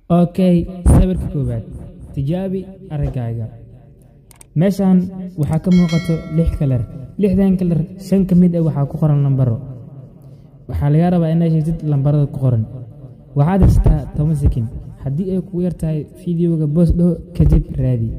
okay sawirka koowaad tijaabi araggaaga meeshan waxaa ka muuqato lix kalar lixdan kalar shan ka mid ah waxaa ku qoran lambaro waxaa lagaa rabaa inaad sheegtid lambarada ku qoran waxaad haysataa toban sekin haddii ay kugu yar tahay fideoga boos dhaho kadib raadi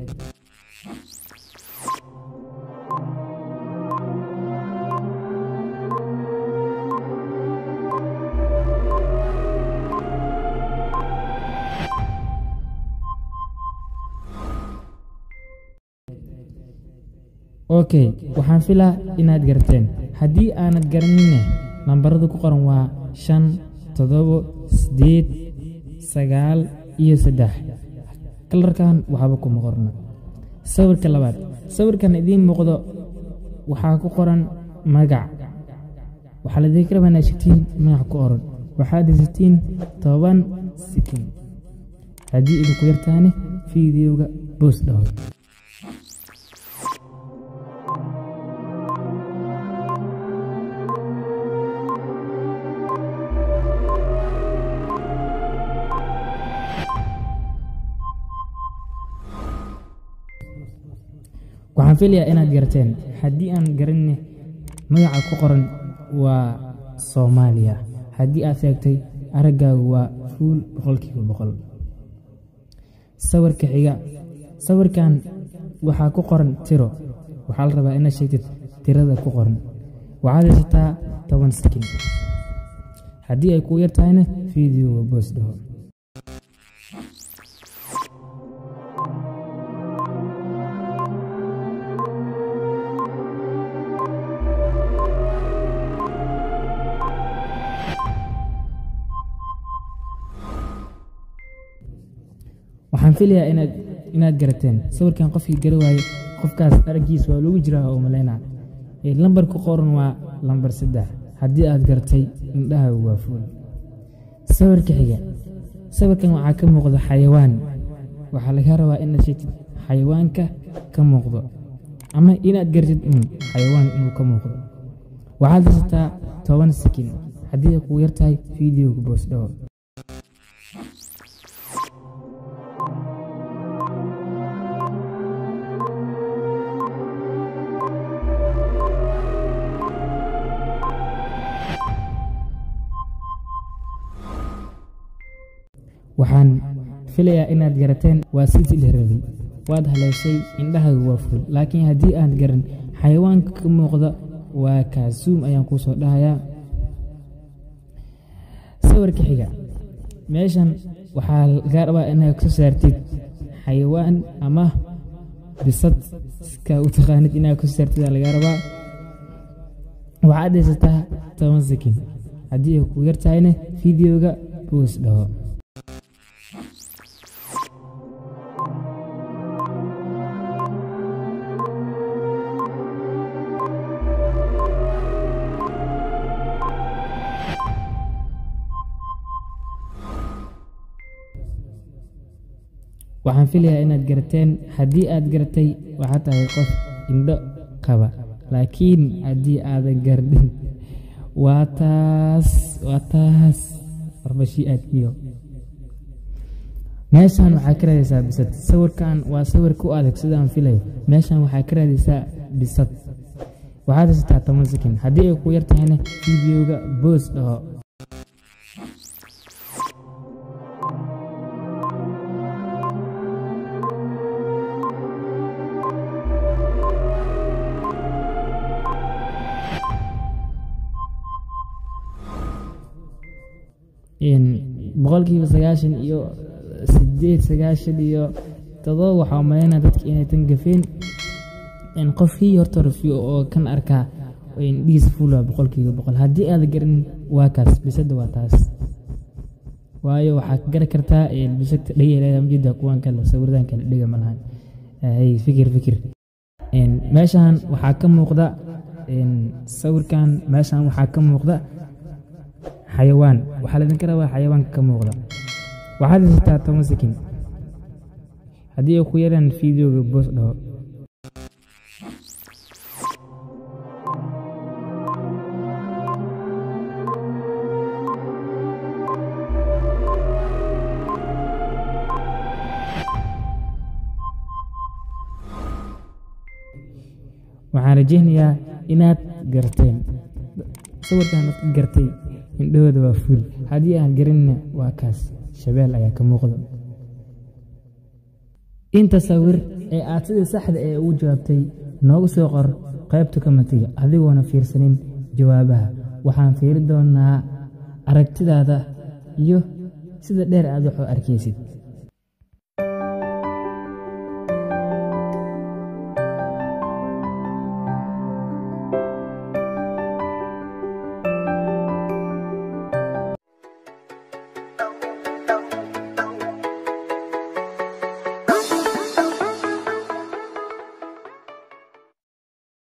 okay waxaan filaa inaad garateen haddii aanad garaninne lambaradu ku qoran waa shan toddobo siddeed sagaal iyo saddex kalarkan waxba kuma qorno sawirka labaad sawirkan idiin muuqdo waxaa ku qoran magac waxaa ladinka rabaa inaad shegtiin magac ku oran waxaad haysatiin toban sikin haddii idinku yartaane fideoga boos dhaho waxaan filayaa inaad garateen haddii aan garanne magaca ku qoran waa soomaaliya haddii aad sheegtay araggaagu waa fuul boqolkiiba boqol sawirka xiga sawirkan waxaa ku qoran tiro waxaa la rabaa inaad sheegtid tirada ku qoran waxaad haysataa toban sakin haddii ay kuu yar tahayna fideoga boos dhaho waxaan filayaa inaad inaad garateen sawirkan qofkii gara waaye qofkaas araggiis waa lagu jiraa oo malaynaa lambar ku qoran waa lambar saddex haddii aad gartay indhahaagu waa fuul sawirka xiga sawirkan waxaa ka muuqda xayawaan waxaa laga rabaa inaad sheegtid xayawaanka ka muuqdo ama inaad gartid un xayawaan inuu ka muuqdo waxaad haysataa toban sakin haddii ay kugu yartahay fideoga boos dhawo waxaan filayaa inaad garateen waa sidii la rabay waad haleeshay indhahaagu waa ful laakiin haddii aad garan xayawaanka ka muuqda waa kaasuum ayaan kuu soo dhahayaa sawirka xiga meeshan waxaa lagaa rabaa inaad kasoo saartid xayawaan ama bisad iska u taqaanid inaad kasoo saartid aa lagaa rabaa waxaad haysataa toban sakin haddii ay ku yar tahayna fideoga boos dhaho waxaan filayaa inaad garateen haddii aad garatay waxaad tahay qof indho qaba laakiin haddii aadan gardhin waa taas waa taas warbashii aadkiyo meeshan waxaa ka raadaysaa bisad sawirkan waa sawir ku adag sidaan filayo meeshan waxaa ka raadaysaa bisad waxaad haysataa toban sakin haddii ay ku yar tahayna fideoga boos dhaho boqolkiiba sagaashan iyo sideed sagaashan iyo todoba waxaa malaynaa dadka inay tan gafeen qofkii horta rafiyo oo kan arkaa indhihiisa fuula boqolkiiba boqol haddii aad garan waa kaas bisada waa taas waayo waxaad gari kartaa bisagta dhegeleeda mujida kuwan kale sawiradan kale dhega malahan fikir fikir meeshan waxaa ka muuqda sawirkan meeshan waxaa ka muuqda xayawaan waxaa laydinka rabaa xayawaanka ka muuqda waxaad haysataa toban sakin haddii ay ku yaraan fideoga boos dhaho waxaan rajaynayaa inaad garteen sawirkan dadka gartay indhahooda waa fuul haddii aan garanina waa kaas shabeel ayaa ka muuqda inta sawir ee aad sidii saxda ee ugu jawaabtay noogu soo qor qaybta komatiga adigoona fiirsanin jawaabaha waxaan fiiri doonaa aragtidaada iyo sida dheer aad wax u arkaysid